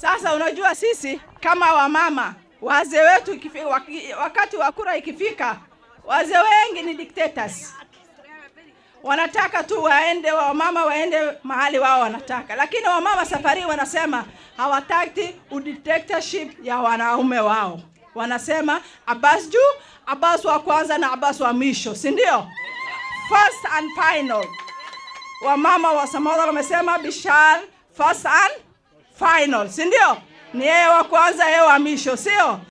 Sasa unajua sisi kama wamama, wazee wetu ikifi- waki- wakati wa kura ikifika, wazee wengi ni dictators, wanataka tu waende, wamama waende mahali wao wanataka, lakini wamama safari hii wanasema hawataki udictatorship ya wanaume wao. Wanasema Abbas juu, Abbas wa kwanza na Abbas wa mwisho, si ndio? First and final. Wamama wa Samora wamesema Bishar first and final, si ndio? Ni yeye wa kwanza, yeye wa mwisho, sio?